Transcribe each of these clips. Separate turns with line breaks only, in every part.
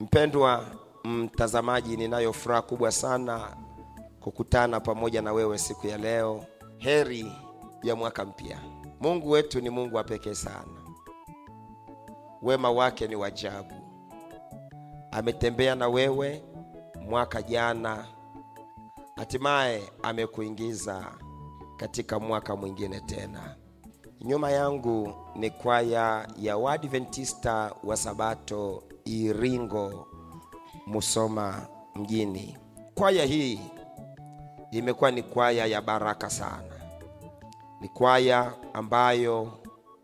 Mpendwa mtazamaji, ninayo furaha kubwa sana kukutana pamoja na wewe siku ya leo. Heri ya mwaka mpya. Mungu wetu ni Mungu wa pekee sana, wema wake ni wajabu. Ametembea na wewe mwaka jana, hatimaye amekuingiza katika mwaka mwingine tena. Nyuma yangu ni kwaya ya Waadventista wa Sabato Iringo, Musoma mjini. Kwaya hii imekuwa ni kwaya ya baraka sana. Ni kwaya ambayo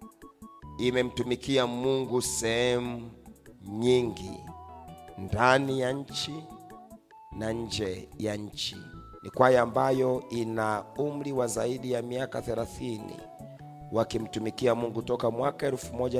imemtumikia Mungu sehemu nyingi ndani ya nchi na nje ya nchi. Ni kwaya ambayo ina umri wa zaidi ya miaka 30 wakimtumikia Mungu toka mwaka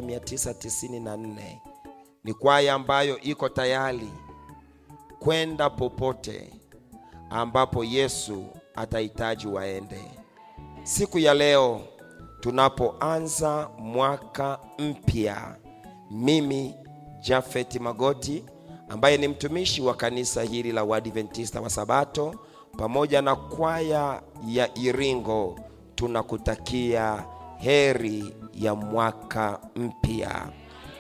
1994. Ni kwaya ambayo iko tayari kwenda popote ambapo Yesu atahitaji waende. Siku ya leo tunapoanza mwaka mpya, mimi Jafet Magoti ambaye ni mtumishi wa kanisa hili la Waadventista wa Sabato pamoja na kwaya ya Iringo tunakutakia heri ya mwaka mpya.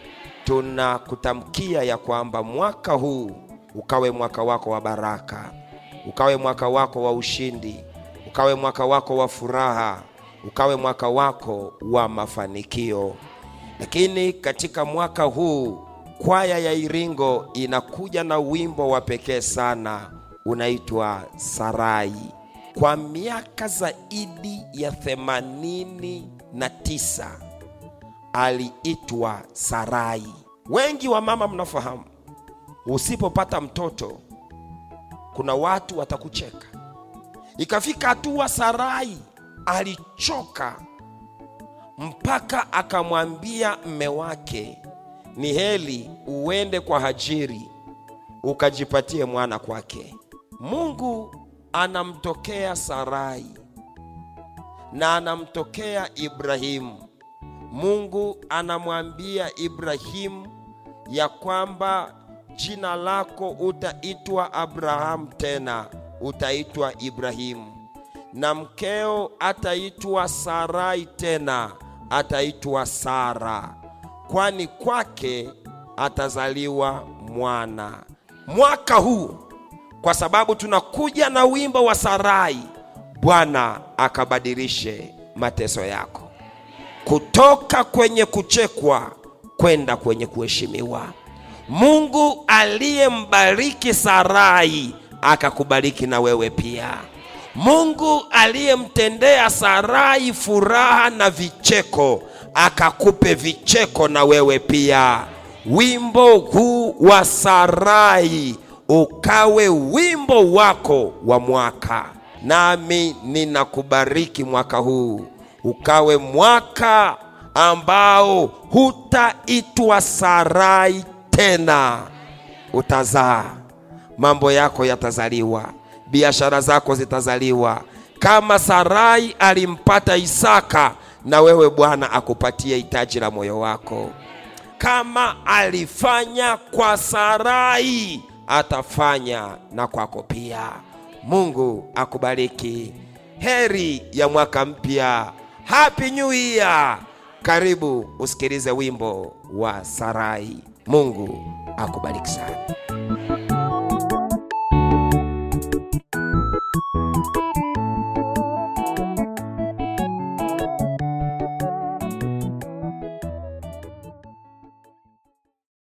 Tunakutamkia ya kwamba mwaka huu ukawe mwaka wako wa baraka, ukawe mwaka wako wa ushindi, ukawe mwaka wako wa furaha, ukawe mwaka wako wa mafanikio. Lakini katika mwaka huu kwaya ya Iringo inakuja na wimbo wa pekee sana unaitwa Sarai. Kwa miaka zaidi ya themanini na tisa aliitwa Sarai. Wengi wa mama mnafahamu, usipopata mtoto kuna watu watakucheka. Ikafika hatua Sarai alichoka mpaka akamwambia mme wake, ni heri uende kwa Hajiri ukajipatie mwana kwake. Mungu anamtokea Sarai na anamtokea Ibrahimu. Mungu anamwambia Ibrahimu ya kwamba jina lako utaitwa Abrahamu, tena utaitwa Ibrahimu, na mkeo ataitwa Sarai, tena ataitwa Sara, kwani kwake atazaliwa mwana. Mwaka huu kwa sababu tunakuja na wimbo wa Sarai, Bwana akabadilishe mateso yako kutoka kwenye kuchekwa kwenda kwenye kuheshimiwa. Mungu aliyembariki Sarai akakubariki na wewe pia. Mungu aliyemtendea Sarai furaha na vicheko akakupe vicheko na wewe pia. Wimbo huu wa Sarai ukawe wimbo wako wa mwaka, nami ninakubariki mwaka huu ukawe mwaka ambao hutaitwa Sarai tena, utazaa, mambo yako yatazaliwa, biashara zako zitazaliwa. Kama Sarai alimpata Isaka, na wewe Bwana akupatie hitaji la moyo wako. Kama alifanya kwa Sarai, atafanya na kwako pia. Mungu akubariki. Heri ya mwaka mpya. Happy New Year. Karibu usikilize wimbo wa Sarai. Mungu akubariki sana.